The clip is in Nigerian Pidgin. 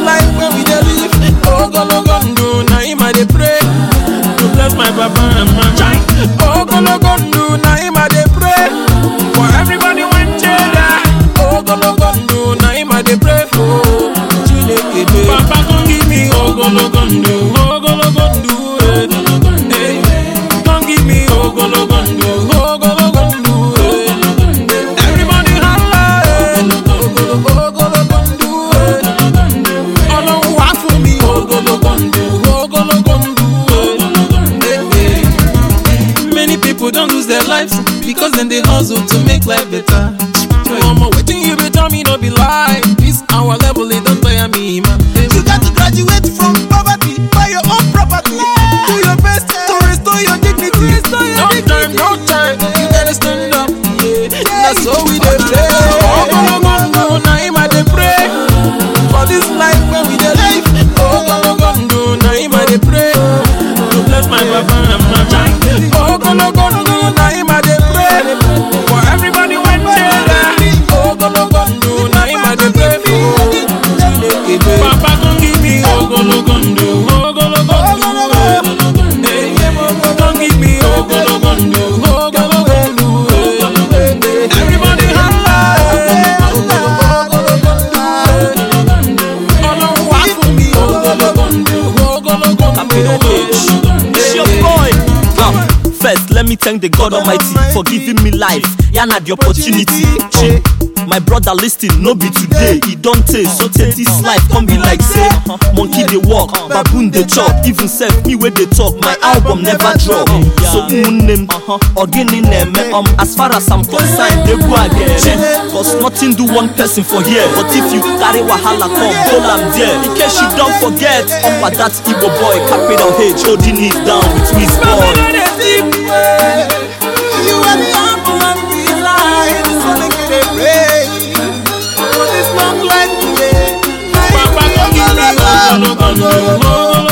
life when we dey live. Ogologondo, na him I dey pray. To bless my papa and mama. Ogologondo, na him I dey pray. For everybody when cheddar. Ogologondo, na him I dey pray for. Chineke dey. Papa come give me ogologondo, ogologondo, eh. Eh. Come give me ogologondo, ogologondo, eh. Everybody holla, eh. Ogolo- ogologondo, eh. Ọlọ́run wá fún mi ogologondo, ogologondo, eh. Eh, eh. Many people don lose their lives because dem dey hustle to make life better. Omo, wetin you be tell me no be lie. This our level e don tire me, man. You got to graduate from poverty, buy your own property. Do your best to restore your dignity. No time, no time, you gotta stand up. Yeah, that's how we dey play. Ogologondo, na him I dey pray for this life when we dey live. Ogologondo, na him I dey pray to bless my papa and mama. Ogologondo, na him I dey pray for everybody when cheddar. Ogologondo, na him I dey pray for. Chineke dey. Papa come give me ogologondo, ogologondo. Hey, come give me ogologondo, ogologondo. eh. Everybody holla, eh. Ogologondo, eh. Ọlọ́run wá fún mi ogologondo, ogologondo. It's your boy. Ah, First, let me thank the God Almighty for giving me life. Yeah, na the opportunity. Che, My brother, listen, no be today. He don't take so take this life. Come be like say, monkey they walk, baboon they chop. Even self me where they talk. My album never drop. So name, again in them. Um, as far as I'm concerned, they go again. Che, Cause nothing do one person for here. But if you carry wahala come, hold am there. In case you don't forget, um, but that Igbo boy, capital H, holding it down with his boy. You are the apple of the light, so make it a pray. For this long life, yeah. Papa, come give me ogologondo, ogologondo.